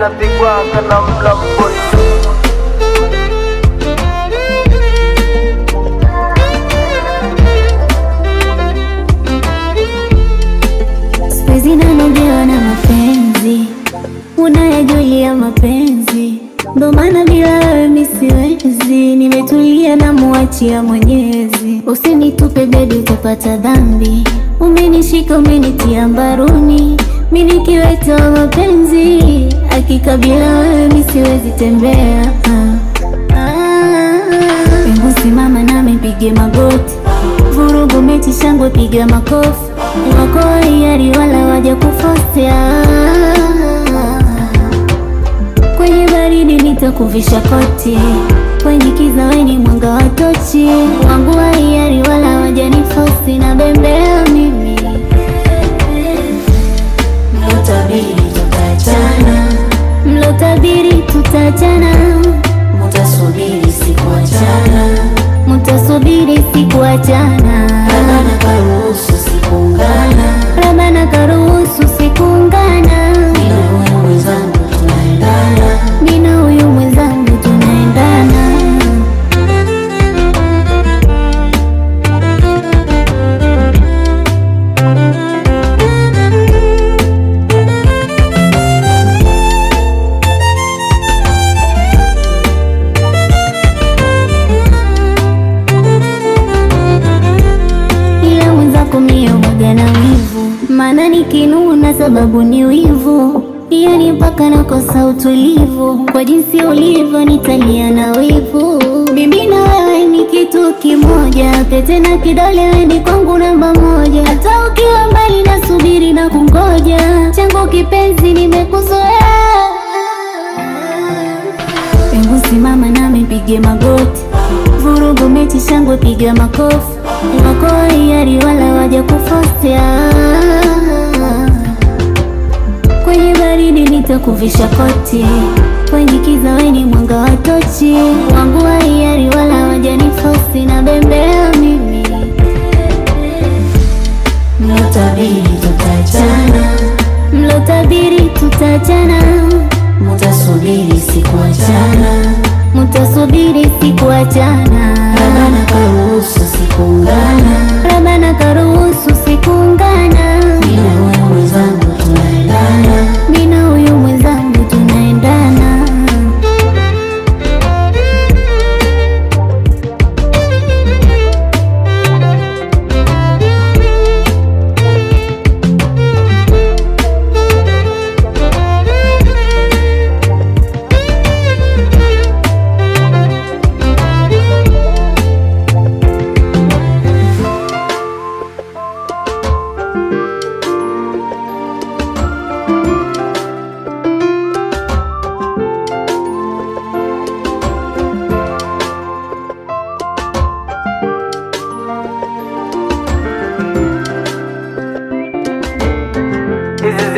inapigwaga na mlamboni Siwezi nanogewa na mapenzi, unayajulia mapenzi, ndo maana bila wewe mi siwezi. Nimetulia na muachia Mwenyezi, usinitupe bebi, utapata dhambi. Umenishika umenitia mbaruni, mi nikiweta wa mapenzi, hakika bila wewe mi siwezi tembea. Ah, ah, Hebu simama nami pige magoti, vurugu mechi shangwe, piga makofi wako hiari wala waja kufosea. Kwenye baridi nitakuvisha koti, kwenye kiza weni mwanga wa tochi. Wangu wa hiari wala waja nifosi, na bembea mimi Mlotabiri tutaachana, mlotabiri tutachana, mutasubiri sikuachana, mutasubiri sikuachana, Rabana karuhusu sikuungana, Rabana karuhusu sikuungana. mina huyu mwenzangu tunaendana, Mina huyu mwenzangu tunaendana, ila mwenzako mie mwaga na wivu, maana nikinuna sababu ni wivu, yani mpaka nakosa utulivu. Kwa jinsi ulivyo nitalia na wivu, mimi na wewe ni kitu kimoja, pete na kidole weni kwangu namba moja, hata ukiwa mbali nasubiri na kungoja, changu kipenzi nimekuzoea Hebu simama nami pige magoti, vurugu mechi shangwe, piga makofi. Wako hiari wala waja kufosea. Kwenye baridi nitakuvisha koti, kwenye kiza weni mwanga wa tochi. Wangu wa hiari wala waja nifosi, na bembea mimi mlotabiri tutaachana, mlotabiri tutachana, mutasubiri sikuachana, mutasubiri sikuachana.